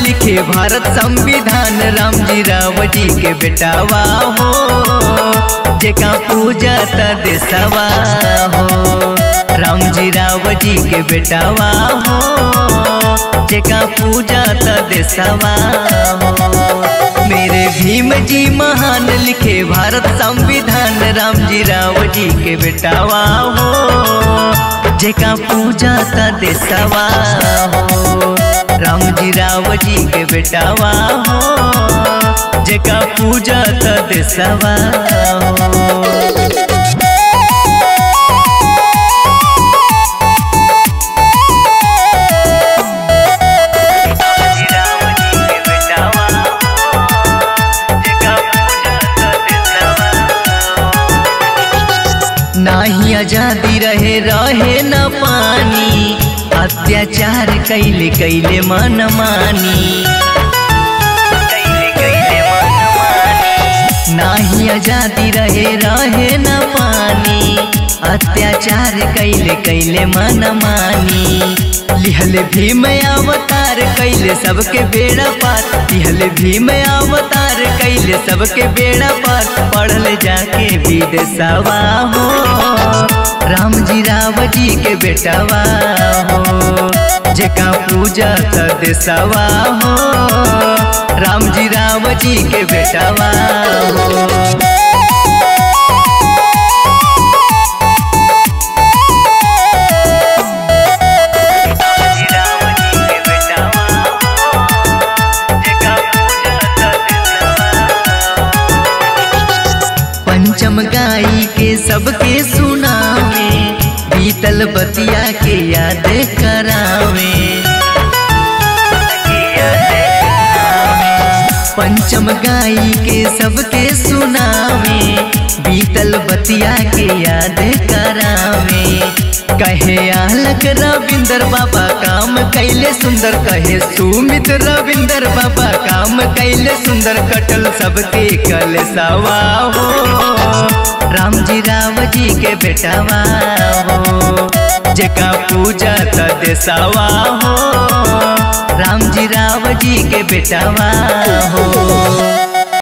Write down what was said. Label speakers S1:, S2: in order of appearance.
S1: लिखे भारत संविधान राम जी राव जी के बेटावा हो जेका पूजा त देसवा हो राम जी राव जी के बेटावा हो जेका पूजा त देसवा हो मेरे भीम जी महान लिखे भारत संविधान राम जी राव जी के बेटावा हो जेका पूजा त देसवा हो राम जी राव जी के बेटावा हो जेका पूजा त देसवा हो नाही आजादी रहे रहे न पानी अत्याचार कैले कैले मन मानी नाही आजादी रहे रहे न पानी अत्याचार कैले कैले मन मानी लिहल भीम अवतार कैले सबके बेड़ा पार लिहल भीम अवतार कैले सबके बेड़ा पार पढ़ल जाके विदेशवा हो राम जी राव जी के बेटवा हो जेका पूजा त देसवा हो राम जी राव जी के बेटवा हो पंचम गाई के सबके सुनावे बीतल बतिया के याद करावे पंचम गाई के सबके सुनावे बीतल बतिया के याद करावे कहे आलक रविंदर बाबा काम कैले सुंदर कहे सुमित रविंदर बाबा काम कैले सुंदर कटल सबके कल सवा हो राम जी राव जी के बेटावा हो जेका पूजा त देसवा हो राम जी राव जी के बेटावा हो